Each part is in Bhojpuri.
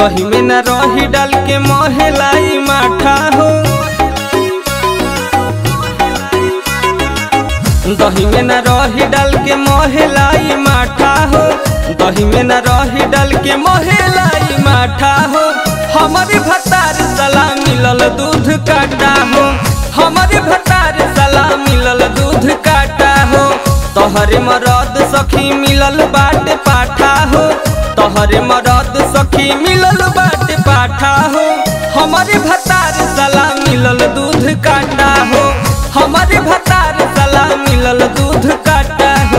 दही में न रही डाल के मोहलाई माठा हो दही में न रही डाल के मोहलाई माठा हो दही में न रही डाल के मोहलाई माठा हो हमारे भतार सला मिलल दूध काटा हो हमारे भतार सला मिलल दूध काटा हो तोहरे मरद सखी मिलल बाट पाठा हो तोहरे मरद सखी मिलल बाट पाठा हो हमारे भतार सला मिलल दूध काटा हो हमारे भतार सला मिलल दूध काटा हो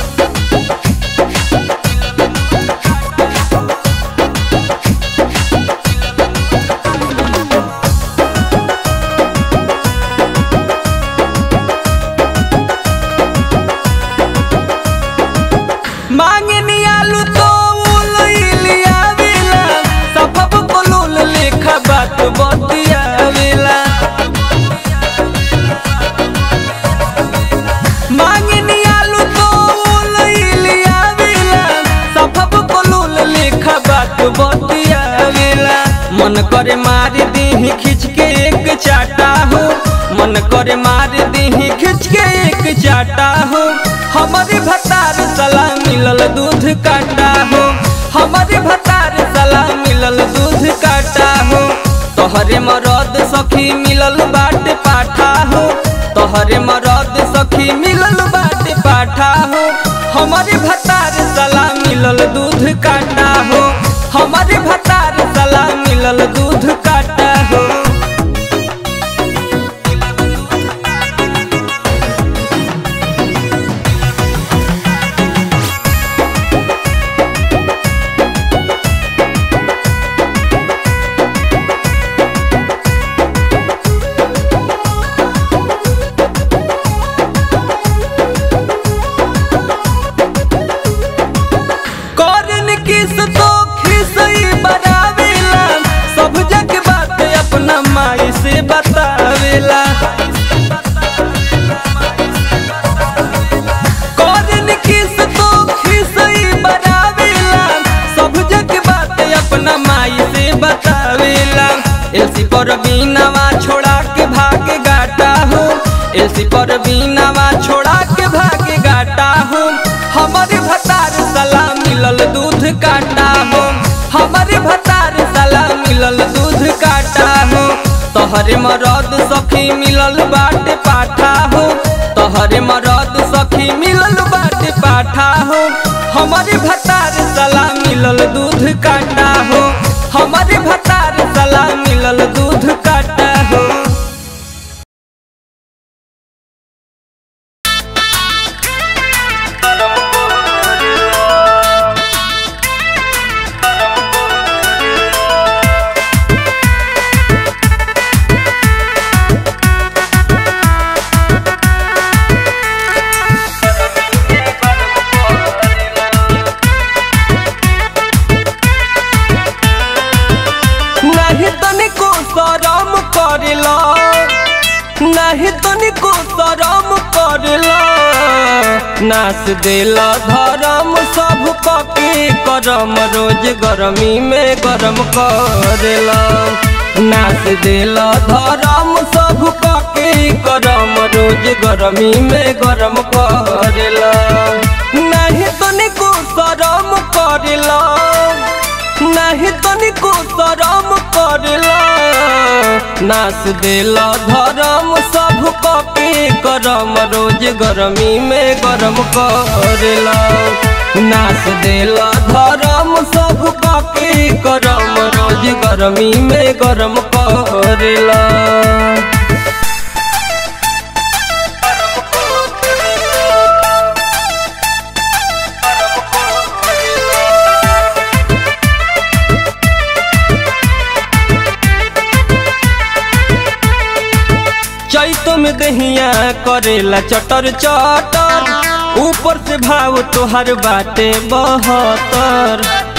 मांगनी आलू तो उलिया वेला सबब कोलुल लेखा बात बतिया वेला मांगनी आलू तो उलिया वेला सबब कोलुल लेखा बात बतिया वेला मन करे मार दीही खिंच के एक चाटा हो मन करे मार दीही खिंच के एक चाटा हो हमारे भतार सला मिलल दूध काटा हो हमारे भतार सला मिलल दूध काटा हो तोहरे मरद सखी मिलल बाट पाठा हो तोहरे मरद सखी मिलल बाट पाठा हो हमारे भतार सला मिलल दूध काटा हो हमारे भतार सला मिलल दूध काटा हो करन किस तो खिसई बनावेला सब जग बात अपना माई से बतावेला करन किस तो खिसई बनावेला सब जग बात अपना माई से बतावेला एलसी पर बीनावा छोड़ा के भाग गाटा हो एलसी पर बीनावा छोड़ा के भाग गाटा हो हमारे भतार सला मिलल दूध काटा हो हमारे भतार सला मिलल दूध काटा हो तोहरे मरद सखी मिलल बाट पाठा हो तोहरे मरद सखी मिलल बाट पाठा हो हमारे भतार सला मिलल दूध काटा हो हमारे भतार सला मिलल दूध काटा हो नहीं तनिको शरम करेला नहीं तनिको शरम करेला नाच देला धर्म सब पके करम रोज गरमी में गरम करेला नाच देला धर्म सब पके करम रोज गरमी में गरम करेला नहीं तनिको शरम करेला नहीं तनिको शरम करेला नाच देला धर्म सब कपी करम रोज गरमी में गरम करेला नाच देला धर्म सब कपी करम रोज गरमी में गरम करेला चैत में दहिया करेला चटर चटर ऊपर से भाव तोहर बाटे बहतर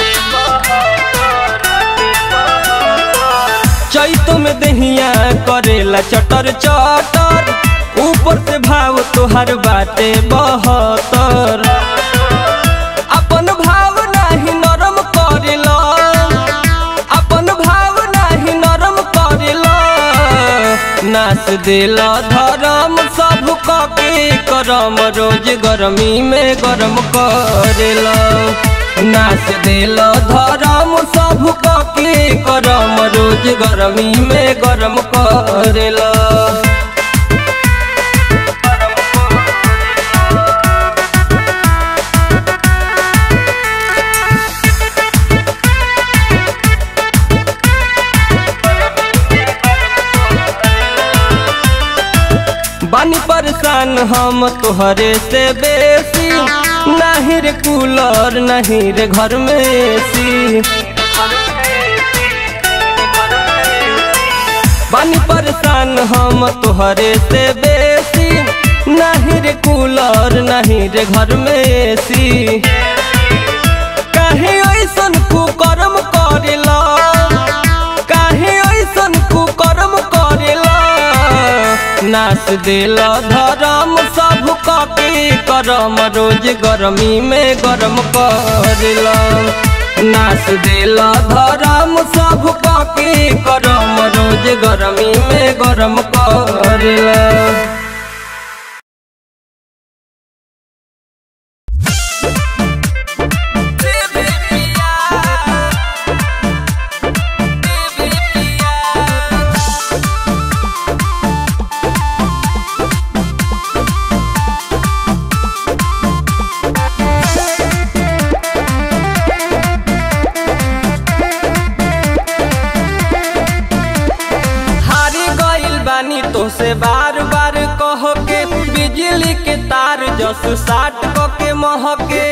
चैत में दहिया करेला चटर चटर ऊपर से भाव तोहर बाटे बहतर अपन भाव नाही नरम करेला नाच दिल धर्म सब के करम रोज गरमी में गरम करेला नाच दिल धर्म सब के करम रोज गरमी में गरम करेला बानी परेशान हम तोहरे से बेसी नहीं रे कूलर नहीं रे घर में एसी बानी परेशान हम तोहरे से बेसी नहीं रे कूलर नहीं रे घर में एसी काहे ऐसन कुकर्म करेला काहे ऐसन कुकर्म करेला नाच दिल धर्म सब के करम रोज गरमी में गरम करेला नाच दिल धर्म सब के करम रोज गरमी में गरम करेला हारी गइल बानी तो से बार बार कह के बिजली के तार जस साट क के महके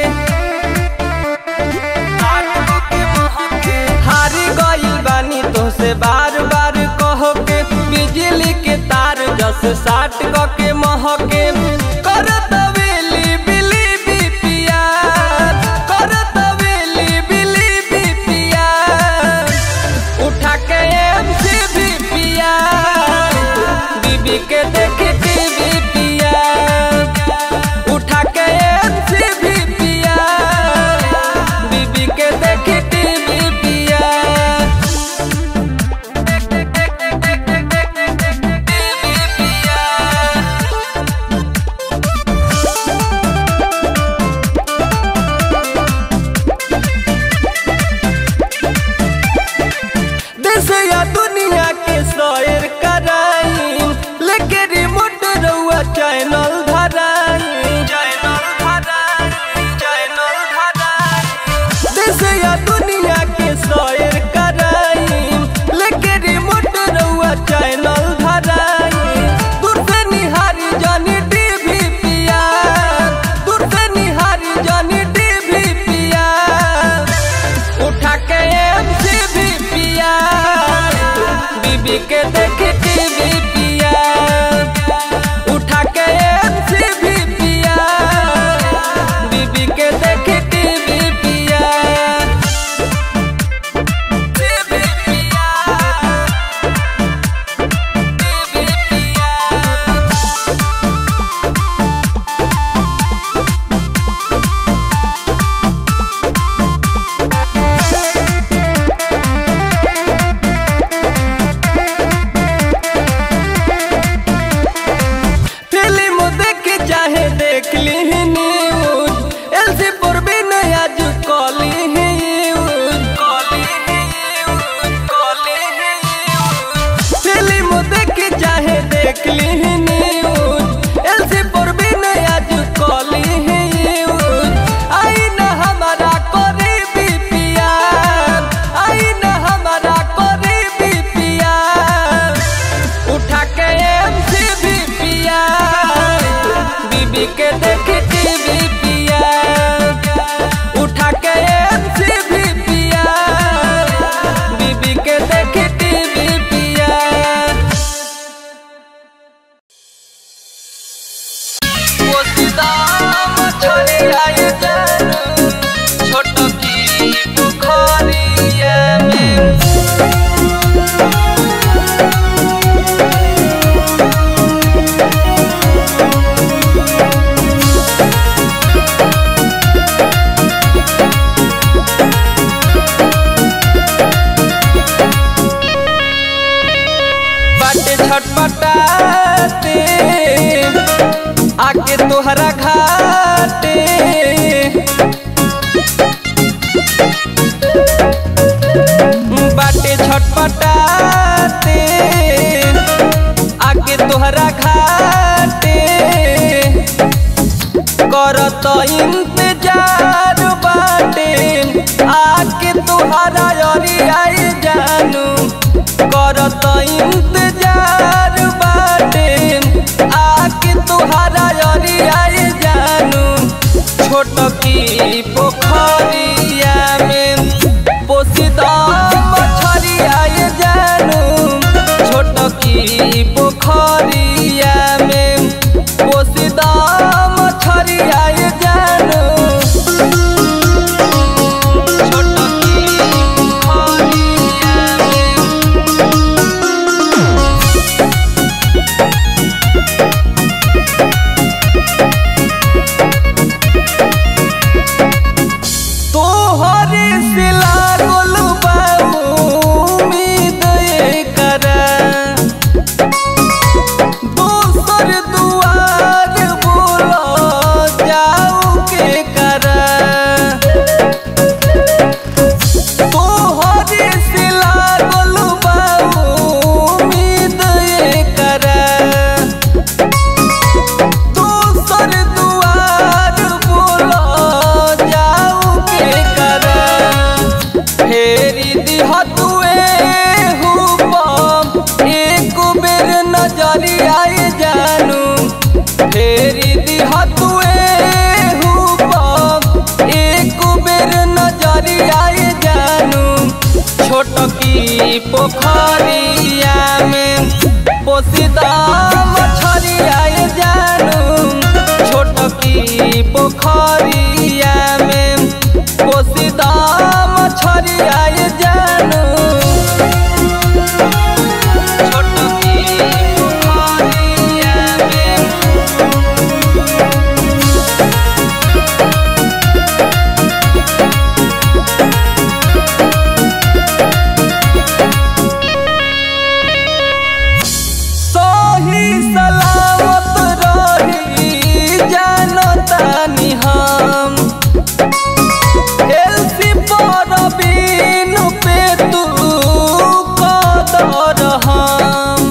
हारी गइल बानी तो से बार बार कह के बिजली के तार जस साट क के महके करत वेली बिली बिपिया करत वेली बिली बिपिया उठा के एमसी भी पिया बीबी के देखे टीवी पिया उठा के एमसी भी पिया बीबी के देखे टीवी पिया टीवी पिया देश या दुनिया के शोर कराई लेके रिमोट रउआ चैनल धराई चैनल धराई चैनल धराई देश या दुनिया के शोर कराई लेके रिमोट रउआ चैनल धराई दूर से निहारी जानी टीवी पिया दूर से निहारी जानी टीवी पिया उठा के एमसी भी पिया बीबी के देखे टीवी पिया उठा के एमसी भी पिया बीबी के देखे टीवी पिया टीवी पिया टीवी पिया फिल्म देख चाहे देख ली न्यूज एलसी पर भी नया जो कॉली है यूज कॉली है यूज कॉली है यूज फिल्म देख चाहे देख ली न्यूज एलसी पर भी नया जो कॉली है यूज आई न हमारा कोरी भी पिया आई न हमारा कोरी भी पिया उठा के एमसी भी पिया बीबी के देखे टीवी पिया उठा के एमसी भी पिया बीबी के देखे बाटे छटपटाते आके तोहरा घाटे बाटे छटपटाते आके तोहरा घाटे करत इंतजार बाटे आके तोहरा अरियाई जानू करत इंतजार बाटे आके तोहरा अरियाई जानू छोट की पोखरिया में पोसीदा मछरिया जानू छोट की पोखरिया में पोसीदा मछरिया जानू छोट की पोखरिया में तोहरे से लागल बा उम्मीद एकरा दोसर दुआर बोला जाऊ के करा तोहरे से लागल बा उम्मीद एकरा दोसर दुआर बोला जाऊ के करा फेरी दिह तुए हुपम एक बेर नजरिया जानू फेरी दिह तुए हुपम एक बेर नजरिया जानू छोट की पोखरिया में पोसीदा मछरिया जानू छोट की पोखरिया में पोसीदा मछरिया जानू छोट की पोखरिया में सही सलामत रही जानतानी हम एलसी पर बीन पे तू कदर हम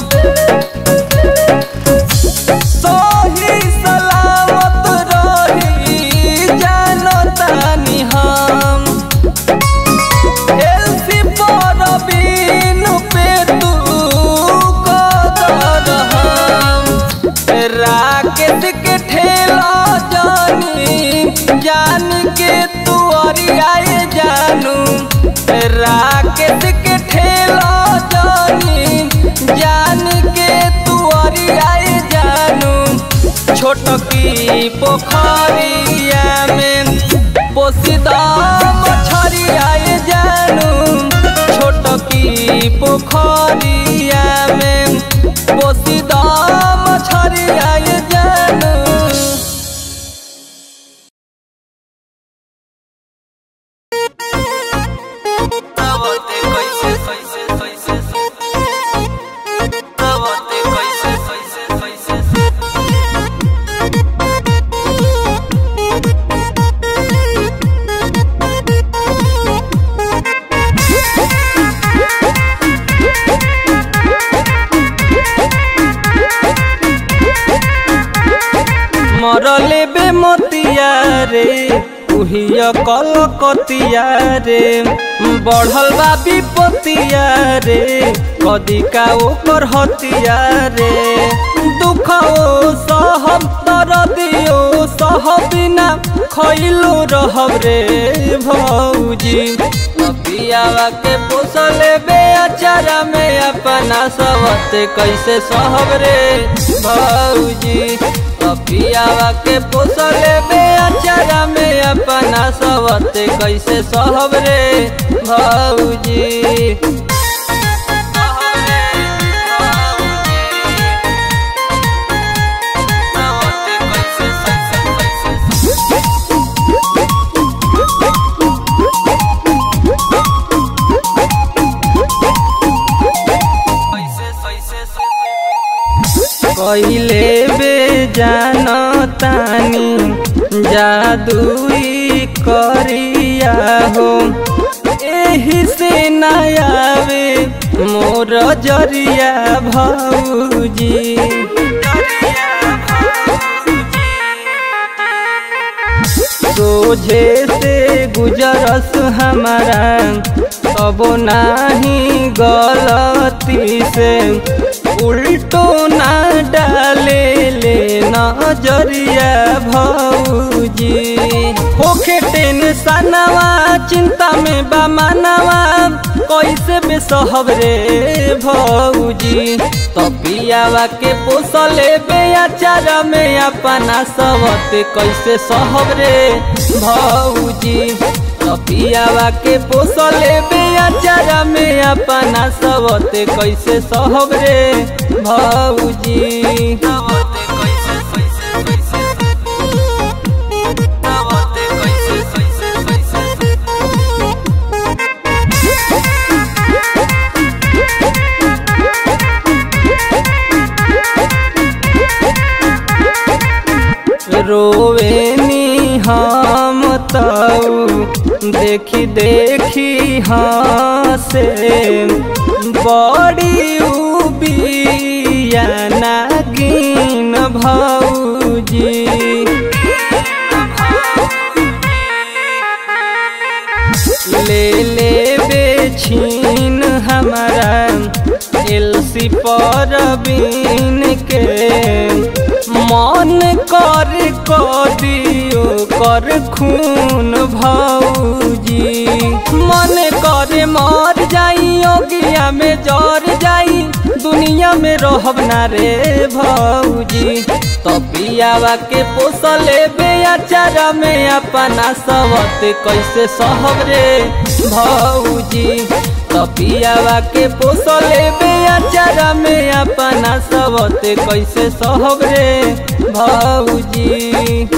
सही सलामत रही जानतानी हम एलसी पर बीन पे तू कदर हम राकेश के ठेला जानी जान के तू अरियाए जानू राकेश के ठेला जानी जान के तू अरियाए जानू छोट की पोखरिया में पोसीदा मछरिया जानू छोट की पोखरिया में पोसीदा मछरिया जानू तवते कैसे कैसे कैसे तवते कैसे कैसे कैसे मरले बे मोतिया रे उहिया कलकतिया रे बढ़ल बा विपतिया रे कदी का ओकर हतिया रे दुख ओ सहब दरदियो सह बिना खैलो रहब रे भौजी पियावा के पोसले बे अचारा में अपना सवते कैसे सहब रे भौजी पियावा के पोसले बे अचारा में अपना सवते कैसे सहब रे भौजी कैसे कहिले बे जानतानी जादुई करिया हो एही से नयावे मोर जरिया भौजी सोझे से गुजरस हमारा तब नाही गलती से उल्टो ना डाले ले नजरिया भौजी होखे टेंशनवा चिंता में बा मनवा कैसे बेसहब रे भौजी तबियावा के पोसले बेचार में अपना सबते कैसे सहब रे भौजी तबियावा के पोसले बेचार में अपना सबते कैसे सहब रे भौजी रोवेनी हम तऊ देखी देखी हसे बड़ी उबिया नागिन भौजी ले ले बेछीन हमारा एलसी पर बीन के मन कर दियो कर खून भौजी मन करे मर जाई अगिया में जर जाई दुनिया में रहब ना रे भौजी तबियावा के पोसले बेचार में अपना सबते कैसे सहब रे भौजी तबियावा के पोसले बेचार में अपना सबते कैसे सहब रे भौजी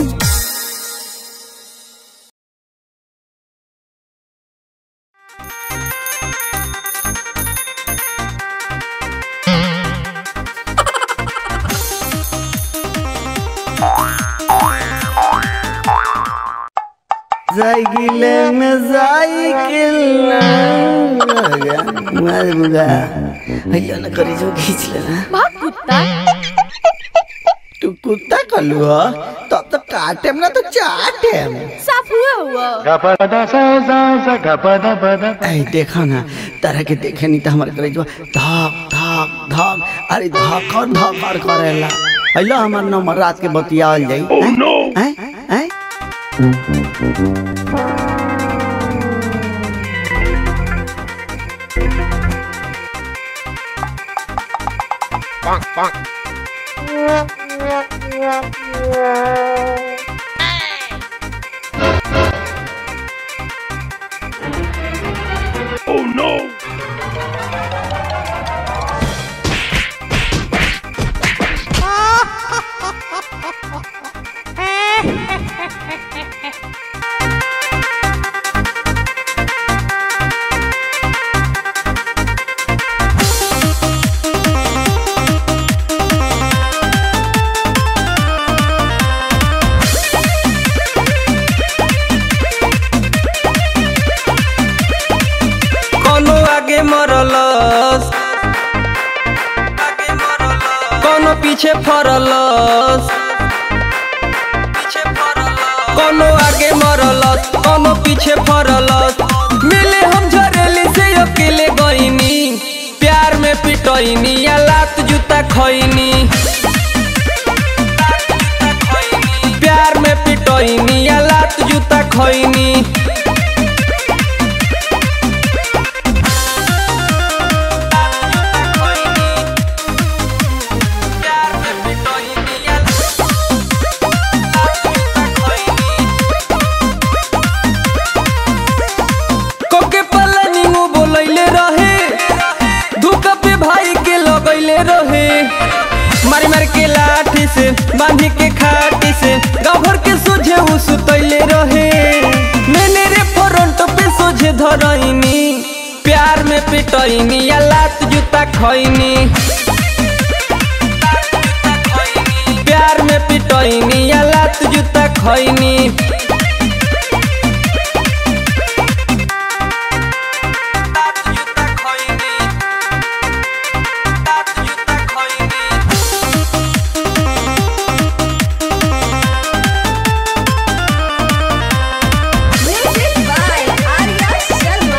साइकिले में साइकिल मार बुगा भैया ना करी जो खींच लेना भाग कुत्ता तू कुत्ता कलू हो तब तो काटेम ना तो चाटेम साफ हुआ हुआ ऐ देखो ना तरह के देखे नहीं तो हमारे करे जो धक धक धक अरे धकर धकर करेला हेलो हमार नंबर रात के बतियावल जाई ओह नो हैं हैं कोनो आगे मरलस कोनो पीछे फरलस कोनो आगे मरलस कोनो पीछे फरलस मिले हम झरेली से अकेले गईनी प्यार में पिटईनी या लात जूता खईनी प्यार में पिटईनी या लात जूता खईनी कोके पलनी वो बोलैले रहे धूका पे भाई के लगैले रहे मारी मार के लाठी से बांधी के खाटी से गाँव भर के सोझे उ सुतैले रहे मैंने रे फ्रंट पे सोझे धरैनी प्यार में पिटैनी या लात जूता खैनी खैनी Music by Arya Sharma.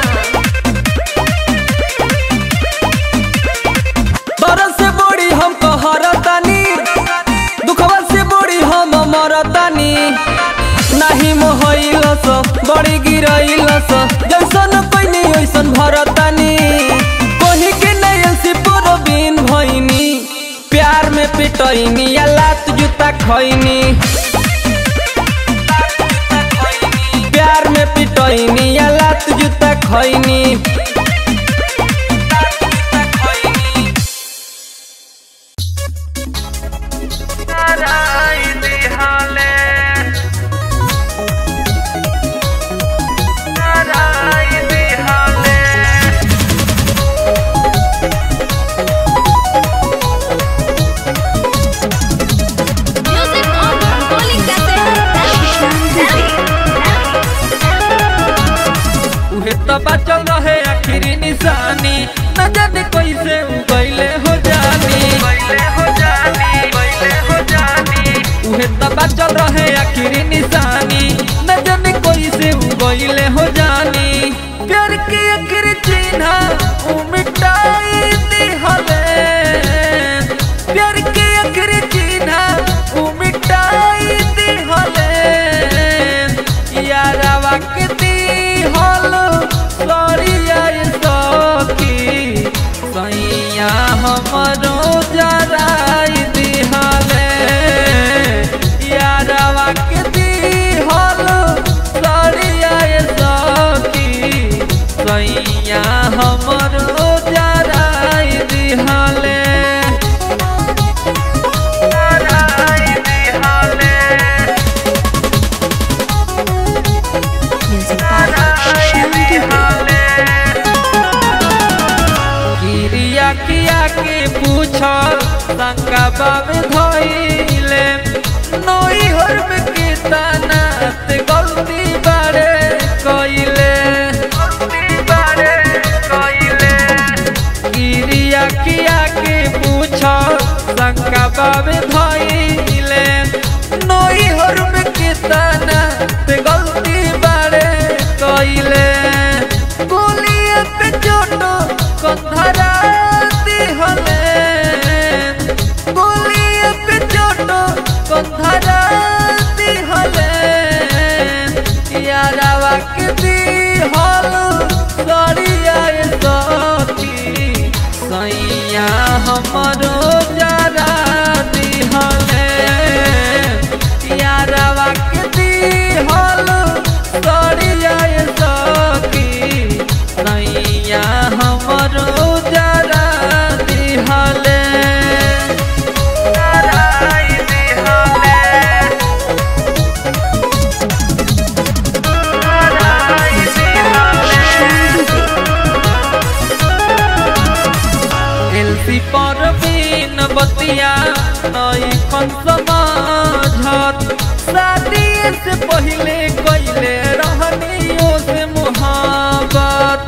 दर्द से बड़ी हम कहरतानी दुखवा से बड़ी हम मरतानी नाही मोहइलस बड़ी गिरइलस जैसन पैनी ओइसन भरतानी कोही के नयल से पुरबीन भइनी प्यार में पिटइनी या लात जूता खइनी प्यार में पिटइनी या लात जूता खइनी Music on Holy Cassette. उहे तो बचल रहे आखिरी निशानी न जाने कैसे उ गइले हो जानी उहे तो बचल रहे आखिरी निशानी न जाने कैसे उ गइले हो जानी प्यार के आखिर चिन्ह उ मिटाई दिहले प्यार के आखिर चिन्ह उ मिटाई दिहले यारवा के दिहल सरिया सखी सैया हमरो जराई दिहले यारवा के दिहल सरिया सखी सैया हमरो जराई दिहले जराई दिहले Music by Shyam Dubey. किरिया किया के पूछल शंका बाब धइले नई हरब के तनात गलती बारे कइले किरिया किया के पूछल शंका बाब धइले नई हरब के तनात गलती बारे कइले गोलिया पे चोटो कंधरा दिहले गोलिया पे चोटो कंधरा दिहले यारावा के दिहल सरिया सखी सैया हमरो जरा दिहले यारावा के दिहल सरिया सखी सैया हमरो जरा दिहले जराई दिहले एलसी पर बिन बतिया नई खन समाझत शादी से पहले कइले रहनियो से मुहाबत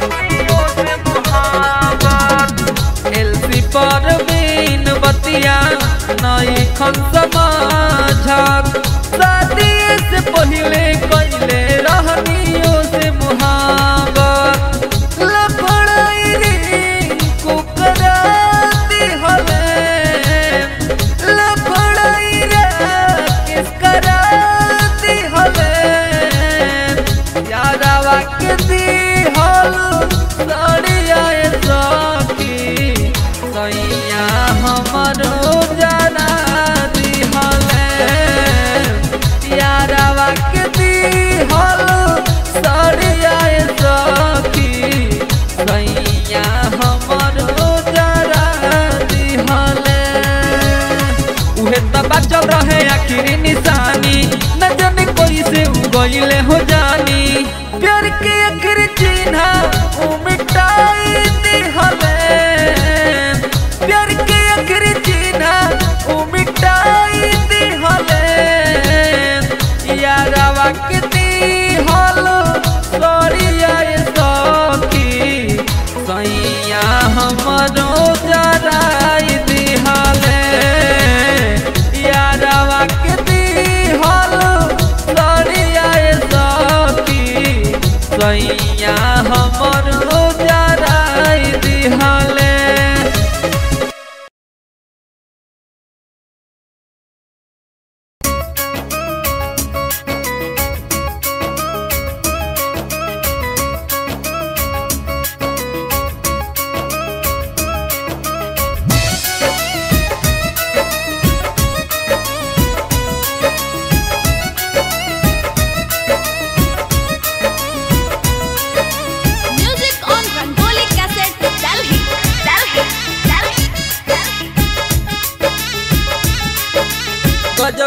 एलसी पर बिन बतिया नई खन समाझत शादी से पहले कइले रहनियो से मुहाबत लफड़ाई रे कुकराती हले लफड़ाई रे किस कराती हले यारावा के दी हल सड़िया सखी सैया हमरो जाना दी हले यारावा के दी हल सड़िया सखी सैया हमरो जरा दिहले उहे त बचल रहे आखिरी निशानी न जाने कोई से उ गइले हो जानी प्यार के आखिर चिन्ह उ मिटाई दिहले प्यार के आखिर चिन्ह उ मिटाई दिहले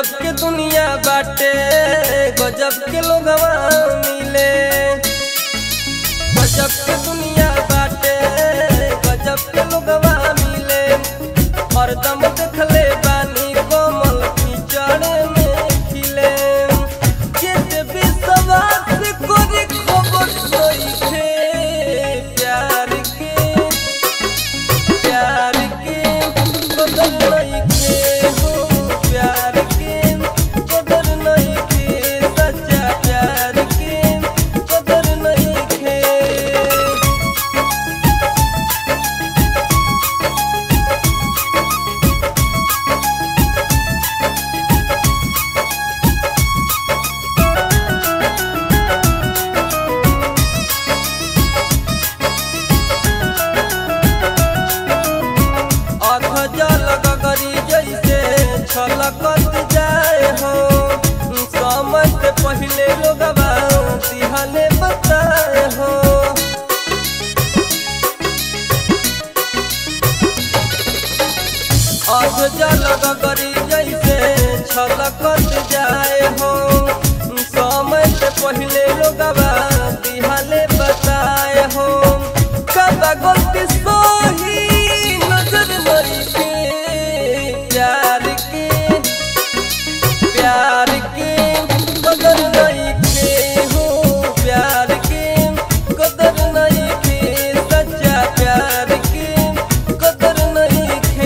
गजब के दुनिया बाटे गजब के लोगवा मिले गजब के दुनिया बाटे गजब के लोगवा मिले हरदम देखले बानी कोमल कीचड़ में खिले केते विश्वास कोरी खबर नइखे प्यार के प्यार के कदर नइखे हो प्यार के कदर नइखे सच्चा प्यार के कदर नइखे अध जल गगरी जैसे छलकत जाए हो समय से पहले लोगवा दिहले बताए हो अध जल गगरी जैसे छलकत जाए हो समय से पहले लोगवा दिहले बताए हो कब गलती सोही नजर नइखे प्यार के प्यार के कदर नइखे हो प्यार के कदर नइखे सच्चा प्यार के कदर नइखे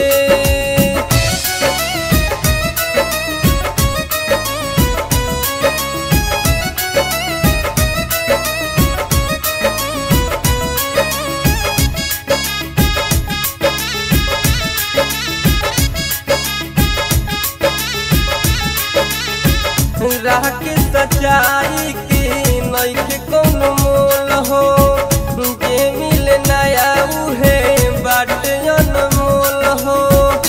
राह के सच्चाई के नइखे कौनो मोल हो जे मिले नया उहे बाटे अनमोल हो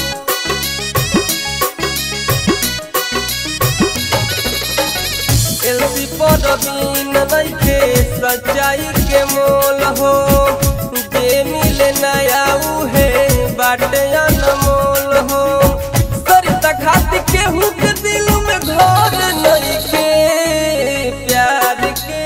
एलसी पर बीन नइखे सच्चाई के मोल हो जे मिले नया उहे बाटे अनमोल हो सरिता खातिर केहू के दिल में घर नइखे प्यार के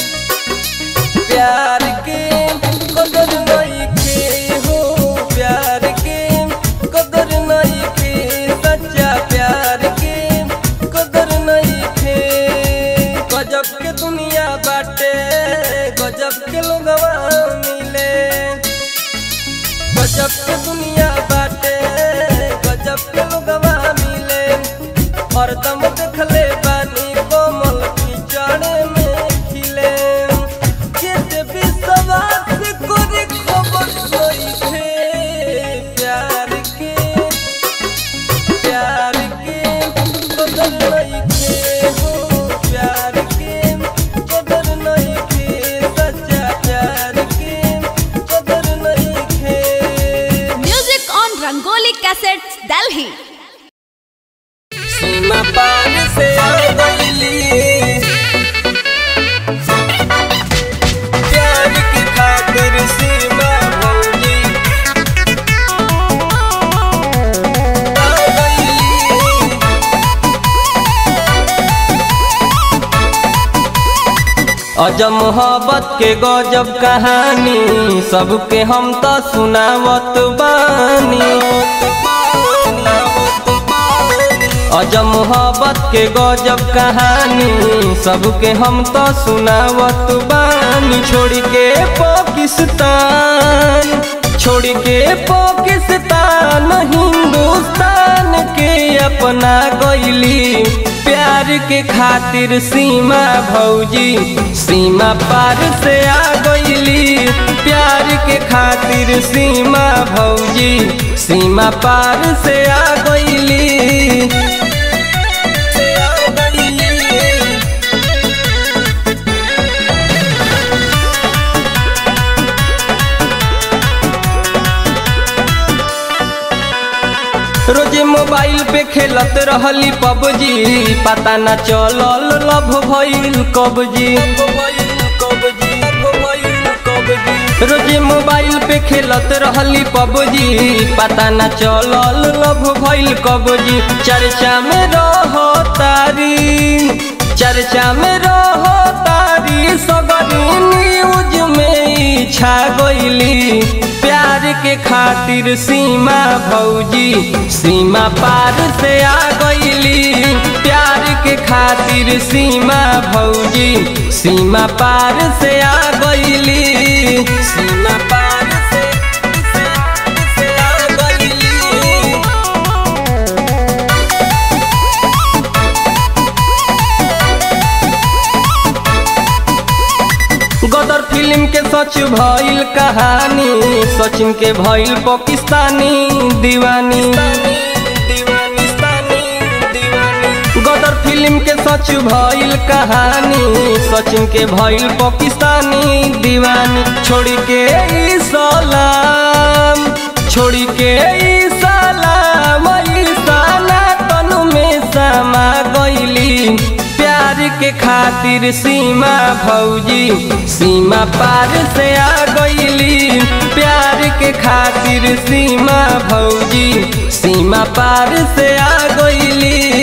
प्यार के कदर नइखे हो प्यार के कदर नइखे सच्चा प्यार के कदर नइखे गजब के दुनिया बाटे गजब के लोगवा मिले गजब के दुनिया बाटे गजब के लोगवा मिले हरदम देखले बानी कोमल कीचड़ में खिले केते विश्वास कोरी खबर नइखे प्यार के प्यार के कदर नइखे हो प्यार के कदर नइखे सच्चा प्यार के कदर नइखे Music on Rangoli Cassettes, Delhi. सीमा पार से आ गईली प्यार की खातिर सीमा भौली आ गईली अजब मोहब्बत के गजब कहानी सबके हम तो सुनावत बानी अजब मोहब्बत के गजब कहानी सबके हम तो सुनावत बानी छोड़ के पाकिस्तान छोड़ के पाकिस्तान हिंदुस्तान के अपना गईली प्यार के खातिर सीमा भौजी सीमा पार से आ गईली प्यार के खातिर सीमा भौजी सीमा पार से आ गईली से आ गईली रोजे मोबाइल पे खेलत रहली पबजी पता न चलल लभ भइल कबजी रोजे मोबाइल पे खेलत रहली पबजी पता न चलल लभ भइल कबजी चर्चा में रह चर्चा में रहो तारी सगरी न्यूज में ई छा गईली प्यार के खातिर सीमा भौजी सीमा पार से आ गईली प्यार के खातिर सीमा भौजी सीमा पार से आ गईली सीमा पार से से आ गईली गदर फिल्म के सच भइल कहानी सचिन के भइल पाकिस्तानी दीवानी गदर फिल्म के सच भइल कहानी सचिन के भइल पाकिस्तानी दीवानी छोड़ के ई सलाम छोड़ के ई सलाम ई सनातन में समा गईली प्यार के खातिर सीमा भौजी सीमा पार से आ गईली प्यार के खातिर सीमा भौजी सीमा पार से आ गईली